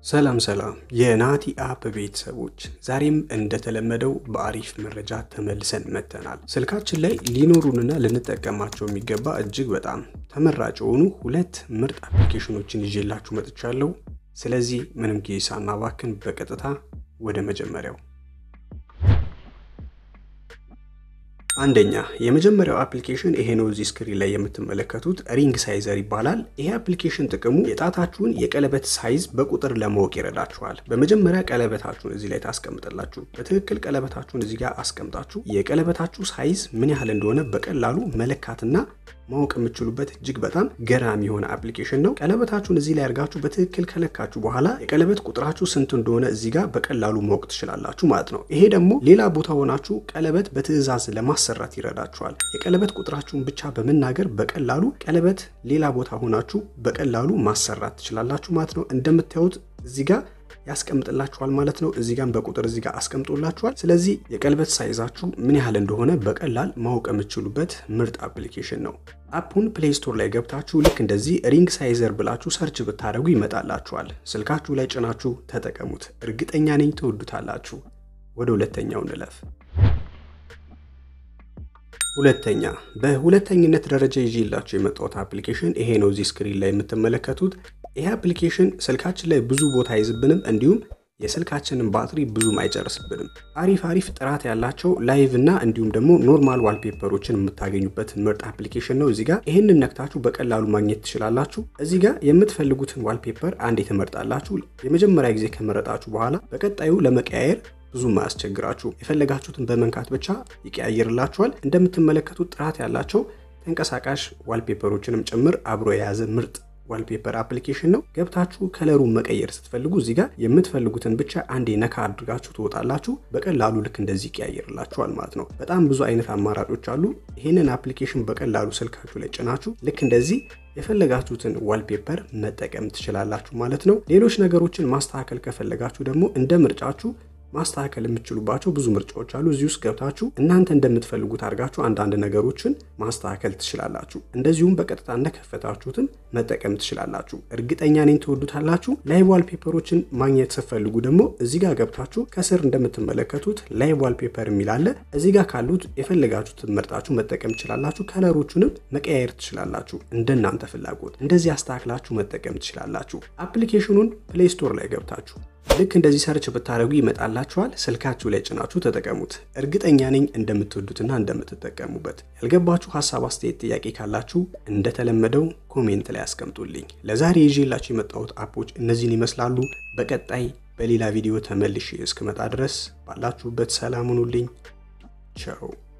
ሰላም ሰላም የናቲ አፕ ቤተሰቦች፣ ዛሬም እንደተለመደው በአሪፍ መረጃ ተመልሰን መጥተናል። ስልካችን ላይ ሊኖሩንና ልንጠቀማቸው የሚገባ እጅግ በጣም ተመራጭ የሆኑ ሁለት ምርጥ አፕሊኬሽኖችን ይዤላችሁ መጥቻለሁ። ስለዚህ ምንም ጊዜ ሳናባክን በቀጥታ ወደ መጀመሪያው አንደኛ የመጀመሪያው አፕሊኬሽን ይሄ ነው። እዚህ ስክሪን ላይ የምትመለከቱት ሪንግ ሳይዘር ይባላል። ይሄ አፕሊኬሽን ጥቅሙ የጣታችሁን የቀለበት ሳይዝ በቁጥር ለማወቅ ይረዳችኋል። በመጀመሪያ ቀለበታችሁን እዚህ ላይ ታስቀምጣላችሁ። በትክክል ቀለበታችሁን እዚህ ጋር አስቀምጣችሁ የቀለበታችሁ ሳይዝ ምን ያህል እንደሆነ በቀላሉ መለካትና ማወቅ የምትችሉበት እጅግ በጣም ገራሚ የሆነ አፕሊኬሽን ነው። ቀለበታችሁን እዚህ ላይ አድርጋችሁ በትክክል ከለካችሁ በኋላ የቀለበት ቁጥራችሁ ስንት እንደሆነ እዚህ ጋር በቀላሉ ማወቅ ትችላላችሁ ማለት ነው። ይሄ ደግሞ ሌላ ቦታ ሆናችሁ ቀለበት በትዕዛዝ ለማሰራት ይረዳችኋል። የቀለበት ቁጥራችሁን ብቻ በመናገር በቀላሉ ቀለበት ሌላ ቦታ ሆናችሁ በቀላሉ ማሰራት ትችላላችሁ ማለት ነው። እንደምታዩት እዚህ ጋር ያስቀምጥላችኋል ማለት ነው። እዚህ ጋር በቁጥር እዚህ ጋር አስቀምጦላችኋል። ስለዚህ የቀለበት ሳይዛችሁ ምን ያህል እንደሆነ በቀላል ማወቅ የምትችሉበት ምርጥ አፕሊኬሽን ነው። አፑን ፕሌይ ስቶር ላይ ገብታችሁ ልክ እንደዚህ ሪንግ ሳይዘር ብላችሁ ሰርች ብታደርጉ ይመጣላችኋል። ስልካችሁ ላይ ጭናችሁ ተጠቀሙት። እርግጠኛ ነኝ ትወዱታላችሁ። ወደ ሁለተኛው እንለፍ። ሁለተኛ በሁለተኝነት ደረጃ ይዤላችሁ የመጣሁት አፕሊኬሽን ይሄ ነው። እዚህ ስክሪን ላይ የምትመለከቱት ይሄ አፕሊኬሽን ስልካችን ላይ ብዙ ቦታ አይዝብንም፣ እንዲሁም የስልካችንን ባትሪ ብዙም አይጨርስብንም። አሪፍ አሪፍ ጥራት ያላቸው ላይቭ እና እንዲሁም ደግሞ ኖርማል ዋልፔፐሮችን የምታገኙበት ምርጥ አፕሊኬሽን ነው። እዚህ ጋር ይህንን ነክታችሁ በቀላሉ ማግኘት ትችላላችሁ። እዚህ ጋር የምትፈልጉትን ዋልፔፐር አንዴ ትመርጣላችሁ። የመጀመሪያ ጊዜ ከመረጣችሁ በኋላ በቀጣዩ ለመቀያየር ብዙም አያስቸግራችሁ። የፈለጋችሁትን በመንካት ብቻ ይቀያየርላችኋል። እንደምትመለከቱት ጥራት ያላቸው ተንቀሳቃሽ ዋልፔፐሮችንም ጭምር አብሮ የያዘ ምርጥ ዋልፔፐር አፕሊኬሽን ነው። ገብታችሁ ከለሩን መቀየር ስትፈልጉ እዚህ ጋር የምትፈልጉትን ብቻ አንዴ ነካ አድርጋችሁ ትወጣላችሁ። በቀላሉ ልክ እንደዚህ ይቀያየርላችኋል ማለት ነው። በጣም ብዙ አይነት አማራጮች አሉ። ይህንን አፕሊኬሽን በቀላሉ ስልካችሁ ላይ ጭናችሁ ልክ እንደዚህ የፈለጋችሁትን ዋልፔፐር መጠቀም ትችላላችሁ ማለት ነው። ሌሎች ነገሮችን ማስተካከል ከፈለጋችሁ ደግሞ እንደ ምርጫችሁ ማስተካከል የምትችሉባቸው ብዙ ምርጫዎች አሉ። እዚህ ውስጥ ገብታችሁ እናንተ እንደምትፈልጉት አድርጋችሁ አንዳንድ ነገሮችን ማስተካከል ትችላላችሁ። እንደዚሁም በቀጥታ እንደከፈታችሁትም መጠቀም ትችላላችሁ። እርግጠኛ ነኝ ትወዱታላችሁ። ላይቭ ዋልፔፐሮችን ማግኘት ስትፈልጉ ደግሞ እዚህ ጋር ገብታችሁ ከስር እንደምትመለከቱት ላይቭ ዋልፔፐር የሚል አለ። እዚህ ጋር ካሉት የፈለጋችሁትን መርጣችሁ መጠቀም ትችላላችሁ። ከለሮቹንም መቀያየር ትችላላችሁ። እንደናንተ ፍላጎት እንደዚህ አስተካክላችሁ መጠቀም ትችላላችሁ። አፕሊኬሽኑን ፕሌይ ስቶር ላይ ገብታችሁ ልክ እንደዚህ ሰርች ብታደርጉ ይመጣላችኋል። ስልካችሁ ላይ ጭናችሁ ተጠቀሙት። እርግጠኛ ነኝ እንደምትወዱትና እንደምትጠቀሙበት። ያልገባችሁ ሀሳብ፣ አስተያየት፣ ጥያቄ ካላችሁ እንደተለመደው ኮሜንት ላይ አስቀምጡልኝ። ለዛሬ ይዤላችሁ የመጣሁት አፖች እነዚህን ይመስላሉ። በቀጣይ በሌላ ቪዲዮ ተመልሼ እስክመጣ ድረስ ባላችሁበት ሰላም ሁኑልኝ። ቸው